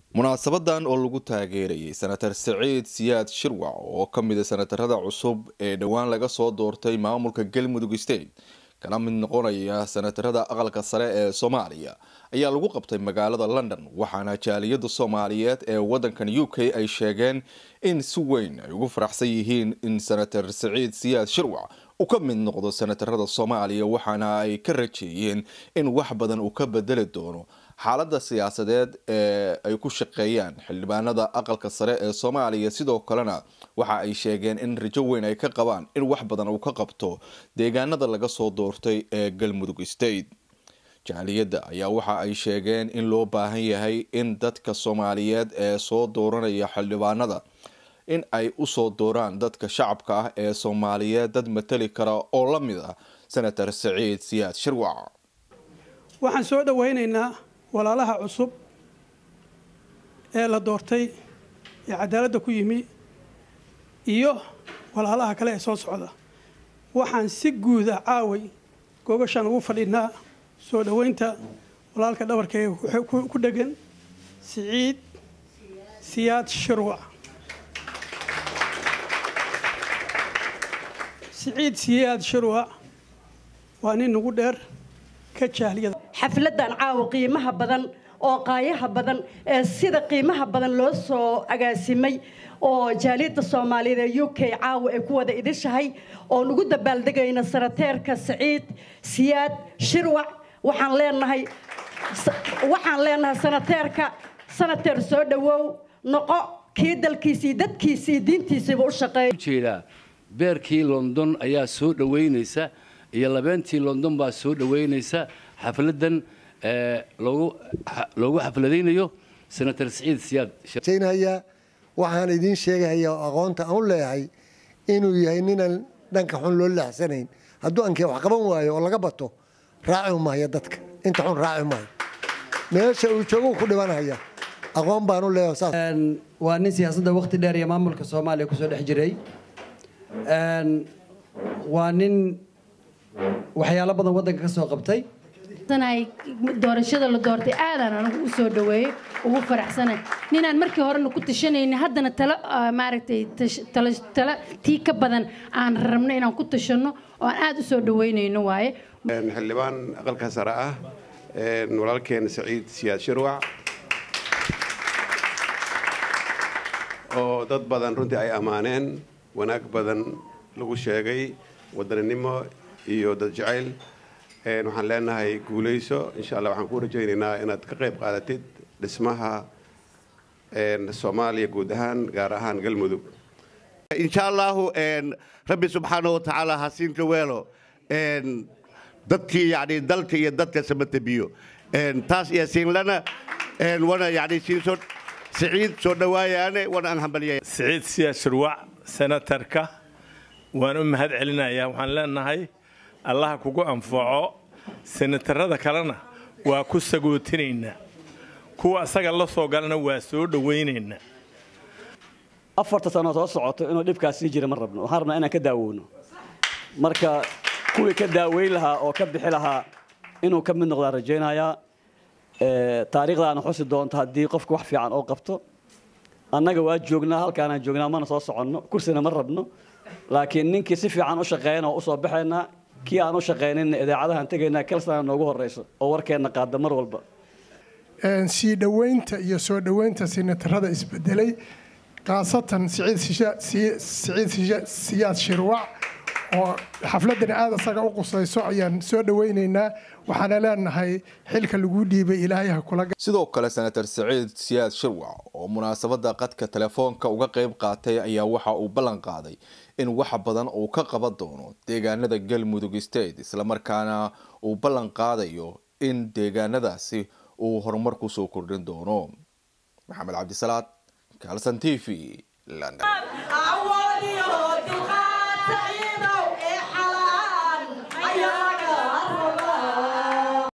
munaasabadan oo lagu taageerayay senator saciid siyaad shirwac oo ka mid a senatarada cusub ee dhowaan laga soo doortay maamulka galmudug state kana mid noqonaya senatarada aqalka sare ee soomaaliya ayaa lagu qabtay magaalada london waxaana jaaliyada soomaaliyeed ee wadankan u k ay sheegeen in si weyn ay ugu faraxsan yihiin in senator saciid siyaad shirwac uu ka mid noqdo senatarada soomaaliya waxaana ay ka rajeeyeen in wax badan uu ka bedeli doono xaalada siyaasadeed ee ay ku shaqeeyaan xildhibaanada aqalka sare ee soomaaliya sidoo kalena waxa ay sheegeen in rajo weyn ay ka qabaan in wax badan uu ka qabto deegaanada laga soo doortay ee galmudug state jaaliyadda ayaa waxa ay sheegeen in loo baahan yahay in dadka soomaaliyeed ee soo dooranaya xildhibaanada in ay usoo dooraan dadka shacabka ah ee soomaaliyeed dad matali kara oo la mid ah senator saciid siyaad shirwac waxaan soo dhawaynaynaa walaalaha cusub ee la doortay ee cadaaladda ku yimi iyo walaalaha kale ee soo socda waxaan si guuda caaway gogashaan ugu fadhinaa soo dhoweynta walaalka dhabarkeega ku dhegan siciid siyaad shirwac siciid siyaad shirwac waa nin nagu dheer ka jaaliyada xafladan caawa qiimaha badan oo qaayaha badan ee sida qiimaha badan loo soo agaasimay oo jaaliyadda soomaaliyeed ee u k caawa ay ku wada idishahay oon ugu dabaaldegayna sanateerka saciid siyaad shirwac waxaan leenahay waxaan leenahay sanateerka sanateer soo dhowow noqo kii dalkiisii dadkiisii diintiisiiba u shaqeeya ujeedaa beerkii london ayaa soo dhoweynaysa iyo labeentii london baa soo dhoweynaysa xafladan loogu xafladaynayo senator saciid siyaad sheynaya waxaan idiin sheegahaya aqoonta aan u leeyahay inuu yahay ninaan dhanka xun loo leexsanayn hadduu ankee wax qaban waayo oo laga bato raaci maayo dadka inta xun raaci maayo meesha uu joogo ku dhibanaya aqoon baan u leeyahay waa nin siyaasadda waqti dheer iyo maamulka soomaaliya kusoo dhex jiray waa nin waxyaalo badan waddanka ka soo qabtay doorashada la doortay aadaan anigu u soo dhaweeyey ugu faraxsana ninaan markii horena ku tashanayna haddana talo maaragtay talo tii ka badan aan rabno inaan ku tashanno oo aan aada u soo dhaweynayno waaye xildhibaan aqalka sare ah walaalkeena saciid siyaad shirwac oo dad badan runtii ay ammaaneen wanaag badan lagu sheegay wadaninimo iyo dad jacayl waxaan leenahay guulayso insha allah waxaan ku rajaynaynaa inaad ka qayb qaadatid dhismaha soomaaliya guud ahaan gaar ahaan galmudug insha allahu rabbi subxaanahu watacaala ha siinka weelo dadkii yani dalka iyo dadka samatabiyo taas iyo siinlana wana yani siinsoo siciid soo dhawaayaane wana aan hambaliyay siciid siyaad shirwac senatarka waan u mahad celinayaa waxaan leenahay allaha kugu anfaco senatarada kalena waa ku sagootinaynaa kuwa asaga la soo galana waa soo dhowaynaynaa afarta sano soo socoto inuu dhibkaas sii jira ma rabno waxaan rabnaa inaan ka daawowno marka kuwii ka daaweyn lahaa oo ka bixi lahaa inuu ka mid noqdaan rajaynayaa taariikhdaana xusi doonto haddii qofku wax fiican oo qabto annaga waa joognaa halkaanaan joognaa mana soo soconno kursina ma rabno laakiin ninkii si fiican u shaqeeyana waa usoo baxaynaa kii aan u shaqaynayna idaacadahaan tegaynaa kalsana noogu horeyso oo warkeenna qaada mar walba sii dhoweynta iyo soo dhoweynta sinatarada isbedelay khaasatan siciid siyaad shirwac oo xafladana aada asaga u qusayso ayaan soo dhoweynaynaa waxaana leenahay xilka lagu dhiibay ilaahay ha kula sidoo kale senator saciid siyaad shirwac oo munaasabada qadka telefoonka uga qayb qaatay ayaa waxa uu ballan qaaday in wax badan uu ka qaban doono deegaanada galmudug state islamarkaana uu ballan qaadayo in deegaanadaasi uu horumar kusoo kordhin doono maxamed cabdisalaad kalson t v london